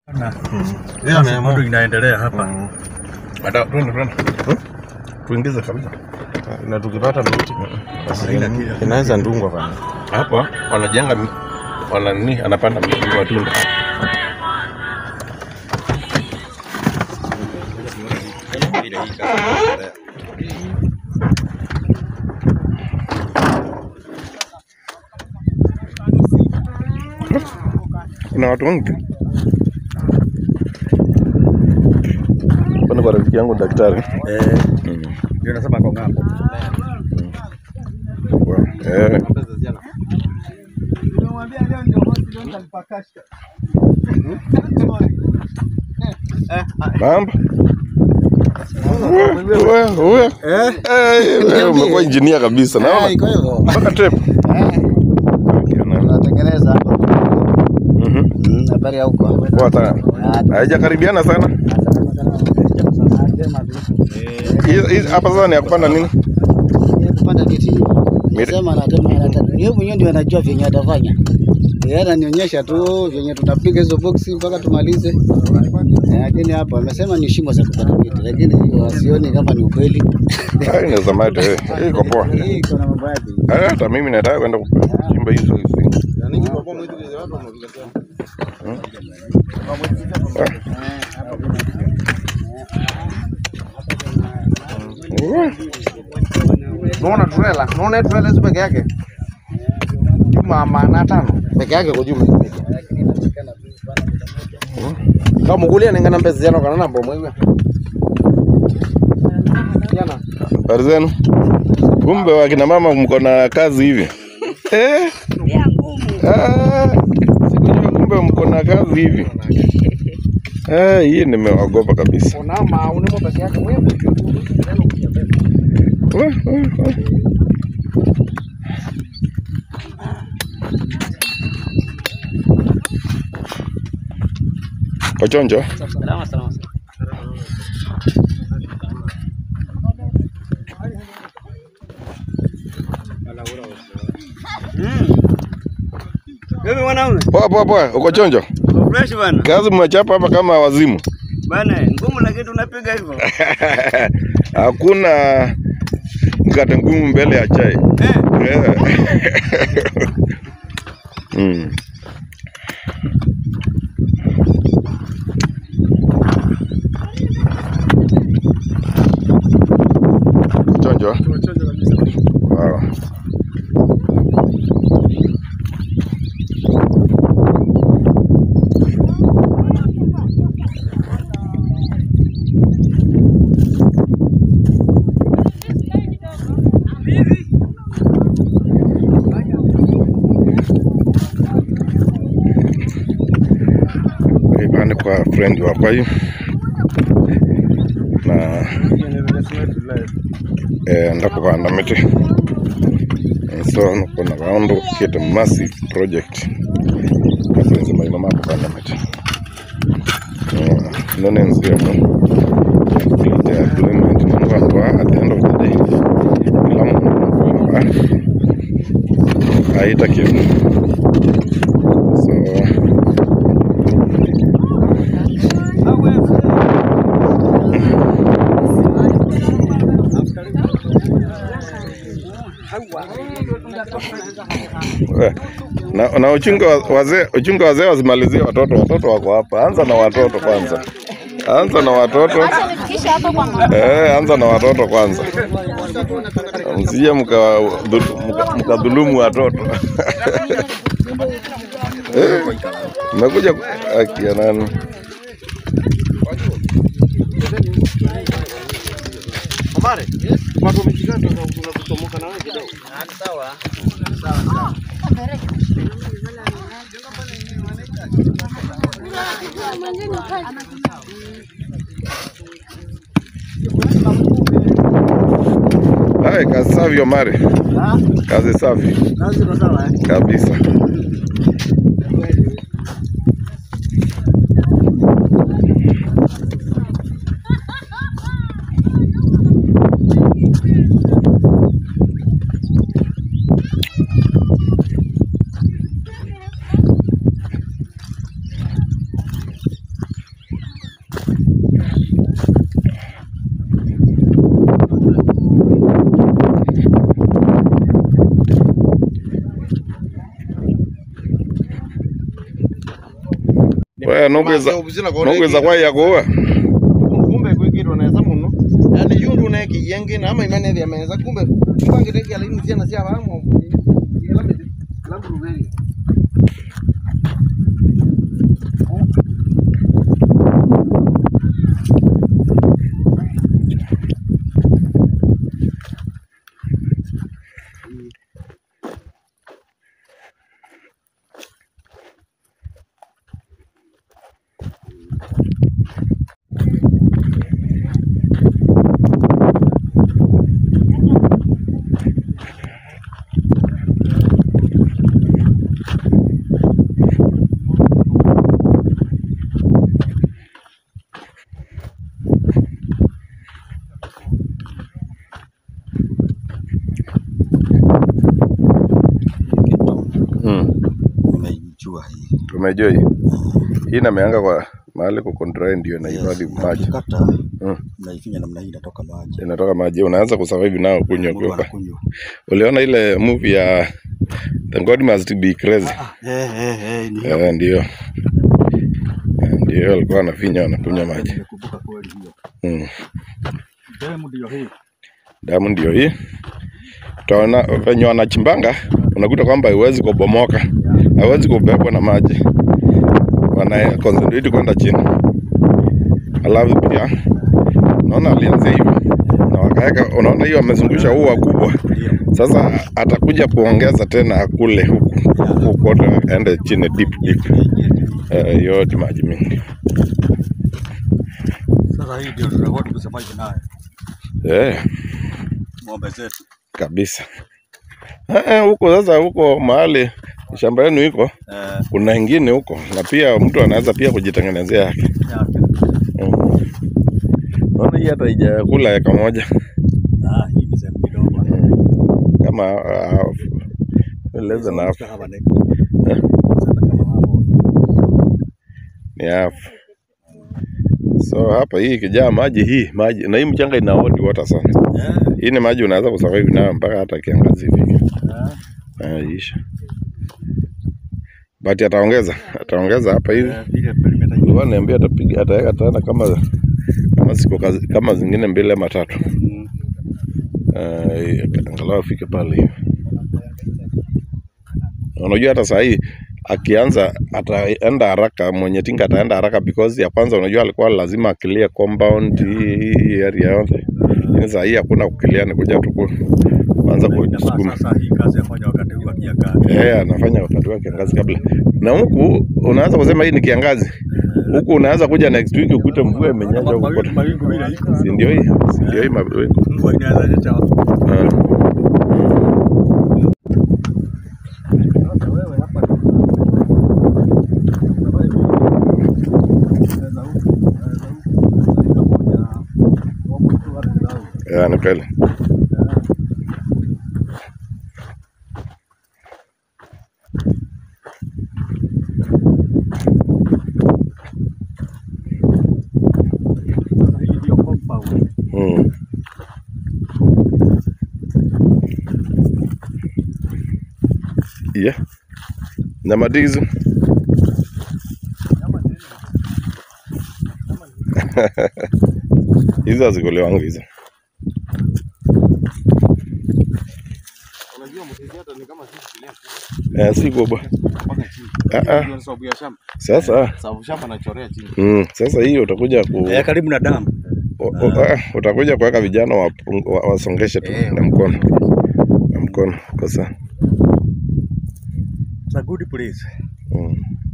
Na Yeye ameamua. moto inaendelea hapa. Mm. Hata twende twende. Tuingize kabisa. Na tukipata miti Haina kila. inaweza ndungwa bana. Hapa wanajenga mi- wana nini anapanda miti ya matunda. Kuna watu wengi. Kuna kwa rafiki yangu daktari. Eh, Mm. ndio nasema kwa ng'ambo. Eh. Mambo. Wewe wewe. Eh, Eh, wewe umekuwa injinia kabisa. eh, Naona iko hivyo. mpaka tape. Eh, tunatengeneza hapa. Mhm. Mm, habari ya huko. Poa sana. Haijakaribiana sana. Hii- hii- Hapa sasa ni ya kupanda nini? Yeye kupanda miti. Miti. Sema anatema anataka. Yeye mwenyewe ndio anajua vyenye atafanya. Yeye ananionyesha tu vyenye tutapiga hizo boksi mpaka tumalize. Eh, Lakini hapa amesema ni shimo za kupanda miti, lakini hiyo wasioni kama ni ukweli. Ah, inaweza mate. eh. Hii iko poa. Hii iko na mambo yake. Eh, Hata mimi nataka kwenda kuchimba hizo hizo. Eh. Unaona trela, unaona hii trela hizo peke yake juma maana tano peke yake kwa juma kama mugulia ningana mbezi jana kana nambo mwewe jana Habari zenu? Kumbe wakina mama mko na kazi hivi eh? Ah, sikujua kumbe mko na kazi hivi eh, hii nimeogopa kabisa. unama unemo peke yake mwewe Wah, wah, wah. Ochonjo, Salama salama. Mimi mwanaume, poa poa poa, uko chonjo? fresh bana. Kazi mmechapa hapa kama wazimu. Bana, ngumu lakini tunapiga hivyo. Hakuna mkate ngumu mbele ya chai. Eh, Eh. Mm. Chonjo. Wow. Ibani kwa friend wa Pai na eh, ndakupanda miti And so kuna round kit massive project kapenzi maina makupanda miti Uh, none nziramo complete agreement nangwangwa at the end of the day kila mundu kwamba aita kitu so Eh, na, na uchunga wa- wazee uchunga wazee wasimalizie watoto. Watoto wako hapa, anza na watoto kwanza, anza na watoto Kisha hapo kwa mama. eh, anza na watoto kwanza, msije mkadhulumu mka, mkadhulumu watoto eh, mmekuja ku- haki ya nani? Amare watu wameshika tunakutomoka na wewe kidogo Sawa. Hai, kazi safi Omari, kazi safi Kazi iko sawa eh? kabisa. Wewe nogweza nogweza kwa ya kuwa. kumbe kwikitwa neza muno yani yundu uneki yengi na ama imenethia meza kumbe mbangiteki alaini ciana cia vamo Mm. Nimeijua hii. Umejua hii. Hii nameanga kwa mahali kuko dry ndio inahifadhi maji. Ukikata Mm. unaifinya namna hii inatoka maji. Inatoka maji. Unaanza kusurvive nao kunywa Mtu kwa. anakunywa. Uliona ile movie ya The God Must Be Crazy? Eh eh eh ni hiyo. Eh, ndio. Eh, Ndio alikuwa anafinya anakunywa maji. Nimekumbuka kweli hiyo. Mm. Demu ndio hii. Damu ndio hii. Utaona venye wanachimbanga, unakuta kwamba haiwezi kubomoka, haiwezi kubebwa na maji, wana concentrate kwenda chini. Alafu pia unaona alianzia hivi na wakaweka, unaona hiyo amezungusha ua kubwa. Sasa atakuja kuongeza tena akule huku huku kote, aende chini deep deep, eh, yote maji mingi Sasa hii ndio tutakuwa tukisurvive nayo. eh. Ng'ombe zetu. kabisa. Eh, eh, huko sasa, huko mahali shamba yenu iko Eh kuna ingine huko, na pia mtu anaweza pia kujitengenezea yake. yake. Mm. Naona hii hata haijakula eka moja Ah hii ni sehemu kidogo. kama uh, less than half, Hapa ni. Sasa kama hapo. ni half. So hapa hii ikijaa maji hii maji na hii mchanga ina hot water sana. Eh. Hii ni maji unaweza kusurvive nayo mpaka hata kiangazi ifike. eh, Ah, isha. But ataongeza ataongeza hapa hivi eh, Vile perimeter hiyo. Alikuwa niambia atapiga ataweka tena kama kama siku kazi, kama zingine mbili ama tatu. Uh, angalau afike pale hivi. Unajua hata saa hii akianza ataenda haraka, mwenye tinga ataenda haraka because ya kwanza, unajua alikuwa lazima akilia compound hii hii area yote, lakini saa hii hakuna kukilia, ni kuja tu ku- kuanza Inafaa kusukuma. sasa hii kazi afanya wakati huu akia kazi. Eh, anafanya wakati wa kiangazi kabla. Na huku unaanza kusema hii ni kiangazi. Huku unaanza kuja next week ukute mvua imenyesha huko Mawingu kote. mawingu vile iko. Si ndio hii? Si ndio hii mawingu? Mvua inaweza nyesha. Ah. Ya, ni kweli. Hii ndio compound. Mm. Yeah. Nyama ndizi. Hizo hazikuliwangu hizo. unajua mtezi hata ni kama sisi kilea Eh, si kubwa. mpaka chini Ah, ah. ndio sababu ya shamba Sasa sababu shamba nachorea chini mm, sasa hii utakuja ku Eh, karibu na damu. o- o- ah, utakuja kuweka vijana wapung- wa- wasongeshe tu Eh, na mkono na mkono kwa sana. It's a good place. Mm.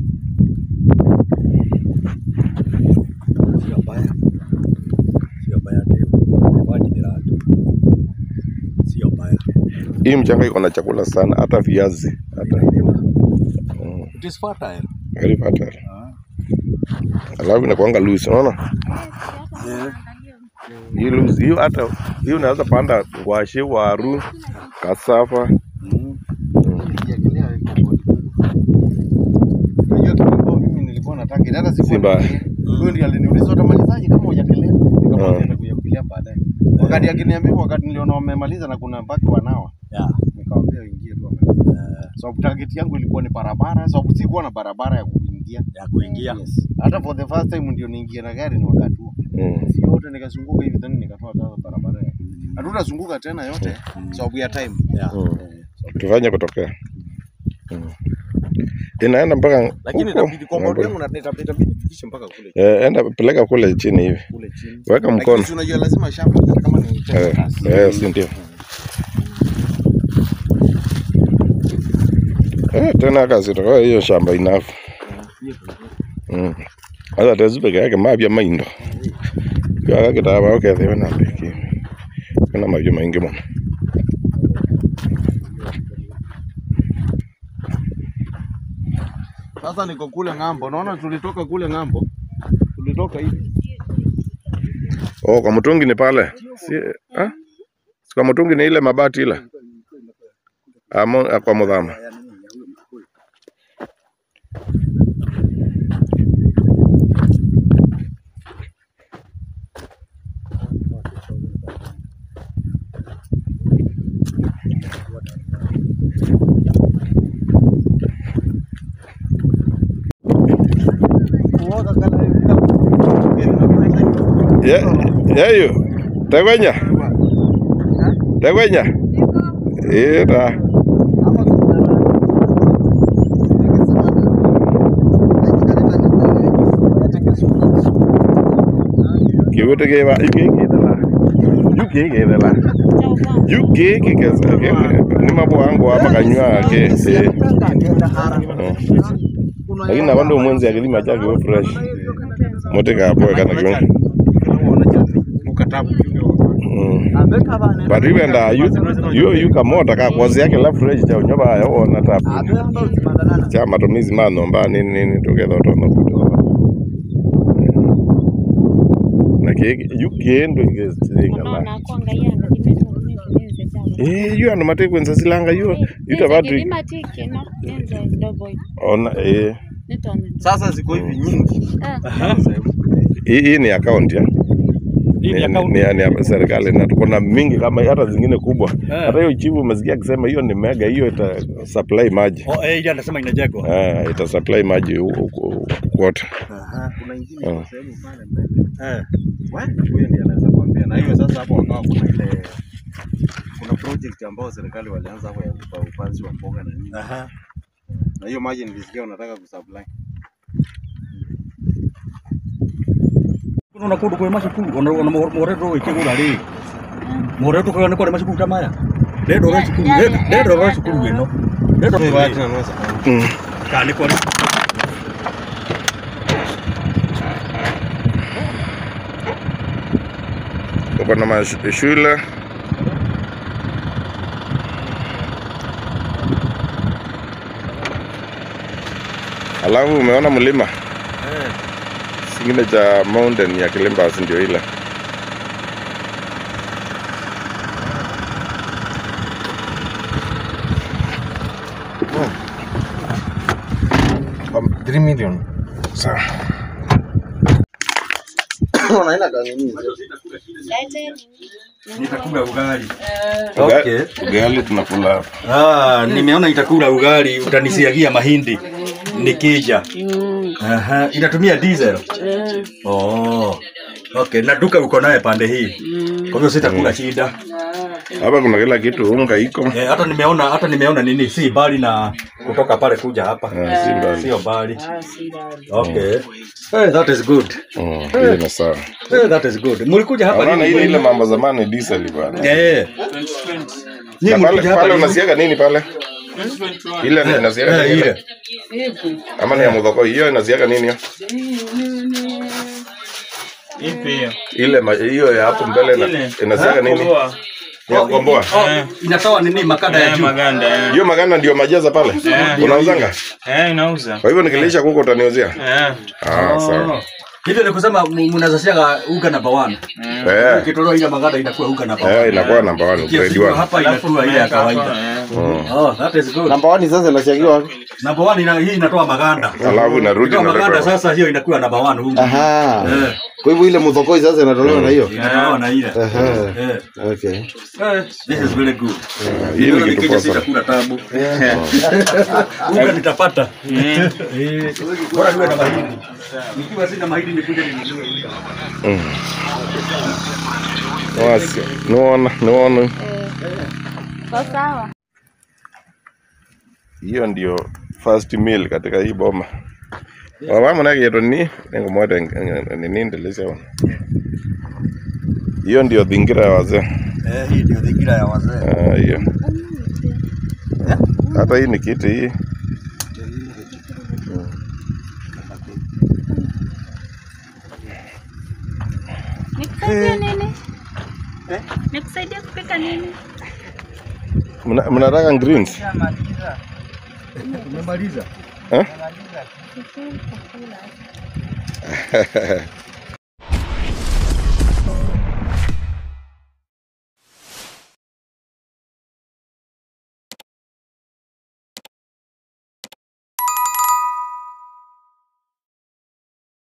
Sio mbaya. Sio mbaya tena. Maji ni raha. Sio mbaya. Hii mchanga iko na chakula sana, hata viazi hata mm, It is fertile. very fertile. Alafu inakuanga loose, unaona Eh. hii loose hiyo, hata hii unaweza panda ngwashe, waru, kasafa Mm. Ukiangalia iko bodi. Unajua kilimo mimi nilikuwa nataka hata siku Si mbaya. Huyo ndiye aliniuliza utamalizaje kama hujakelea? Nikamwambia Ah. nitakuja kukelea baadaye. Wakati akiniambia wakati niliona wamemaliza na kuna mpaka wanawa, Yeah. nikamwambia ingie tu wamalize. Sababu target yangu ilikuwa ni barabara, sababu sikuwa na barabara ya kuingia kuingia. ya kuingia. Yes. Hata for the first time ndio niingie na gari ni wakati huo. Mm. Si yote nikazunguka hivi tena nikatoa tena barabara. Hatutazunguka tena yote sababu ya time. Yeah. Mm. Tufanye kutokea. Mm. Inaenda mpaka Lakini huko. itabidi compound yangu na itabidi itabidi fikishe mpaka kule Eh, enda peleka kule chini hivi. kule chini. Weka mkono. Lakini si unajua lazima shamba hata kama ni Eh, eh, si ndio. Eh, tena kazi toka hiyo shamba inafu. Mm. Asa tezu peke yake mabya maindo. Kwa kitaba ukethiwe na peki. Kuna mabya maingi muno. Sasa niko kule ng'ambo. Naona tulitoka kule ng'ambo. Tulitoka hivi. Oh, kwa mtungi ni pale. Si ah? Si kwa mtungi ni ile mabati ile. Amo ah, kwa mudhama. Ye, yeyo. Tegwenya. Tegwenya. Ira. Kiwote keba iki kidala. Yuki kidala. Yuki kikesa. Ni mambo yangu hapa kanywa ke. eh. Mm. Lakini na bando mwenzi akilima chake we fresh. Mote ka hapo kana kiungo. Ukatabu. Mm. But even da you you you kamota ka kozi yake la fresh cha unyoba ya ona tapu. Cha matumizi mano mba nini nini together to no kuto. Na ke you kendo igezitenga la. Eh you ano mate kwenza silanga you ita batu ona eh Sasa ziko hivi nyingi. hii hii ni account ya Hii ni ni, account. ni, ni, ni ya serikali na tuko na mingi kama hata zingine kubwa. Eh. Hata hiyo chifu umesikia akisema hiyo ni mega, hiyo ita supply maji Oh, eh, ile anasema inajengwa. Ah, ita supply maji hu- hu- hu- kote. Kuna ingine Ah. kwa sehemu pale mbele. Eh. Wewe huyo ndiye anaweza kuambia. Na hiyo sasa hapo wakawa kuna ile kuna project ambayo serikali walianza hapo ya upa- upanzi wa mboga na nini. Aha. Na hiyo maji nilisikia unataka kusupply. Kuna na kundu kwa mashukuru, ona ona moreto ikigura ri. Moreto kwa kwa mashukuru tamaya. Ndio ro shukuru, ndio ro shukuru wino. Ndio Wewe ro wacha na nusa. Mm. kali kwa Uko na mash- shule alafu umeona mlima singine cha mountain ya Kilimbas ndio ile. Um, 3 million. Sawa. Unaenda gani nini? nitakula ugali. Uga- Okay. Ugali tunakula hapa. Ah, nimeona itakula ugali, utanisiagia mahindi nikija. Aha, inatumia diesel. Oh. Okay, na duka uko naye pande hii. Kwa hivyo sitakula shida. Hapa kuna kila kitu, unga iko. Eh, hata nimeona hata nimeona nini si bali na kutoka pale kuja hapa. Ah, si mbali. Sio bali. Okay. Eh, that is good. Mm, hiyo ni sawa. Eh, that is good. Mlikuja hapa Unaona lini? ile ile mambo zamani diesel bwana. Eh. Na Nyinyi pale mlikuja hapa pale lini? unasiaga nini pale? Ile ni inasiaga Eh, nini? ile. Ama ni ya mudhoko hiyo inasiaga nini hiyo? Ile ma- hiyo ya hapo mbele na inasiaga nini? Ya kukomboa. Oh, inatoa nini makada ya juu. Hiyo maganda ndio majaza pale. Unauzanga? Eh, inauza. Kwa hivyo nikilisha kuko utaniuzia? Eh. Ah, sawa. Oh. Hivyo ni kusema mu- mnazasiaga uga namba 1. Eh, Ukitolewa ile maganda inakuwa uga namba 1. eh inakuwa namba 1 grade Kiasi 1. hapa inakuwa ile ya kawaida. Mm. Oh, that is good. Namba 1 sasa inasiagiwa wapi? Namba 1 ina hii inatoa maganda. Alafu inarudi Inatoa maganda inatoka. sasa hiyo inakuwa namba 1 huko. Aha. Eh. Kwa hivyo ile mudhokoi sasa inatolewa na hiyo. Inatolewa na ile. Ehe. Eh. Okay. Eh, This is very good. Hii Nimeona ni kitu nikija poa sana. sitakula tabu. Unga nitapata. Eh, bora niwe na mahindi. Nikiwa sina mahindi nikuje ninunue unga. Wasi. Nuona, nuona. Kwa sawa. Hiyo ndio first meal katika hii boma. Wamama na kitu ni ngomwete nini ndeleza wana. Hiyo ndio dhingira ya wazee. Eh, hii ndio dhingira ya wazee. Ah, hiyo. Hata hii ni kiti hii. Nikusaidie nini? Nikusaidie kupika nini? Mna- Mnataka greens? Umemaliza? Eh? Chakula.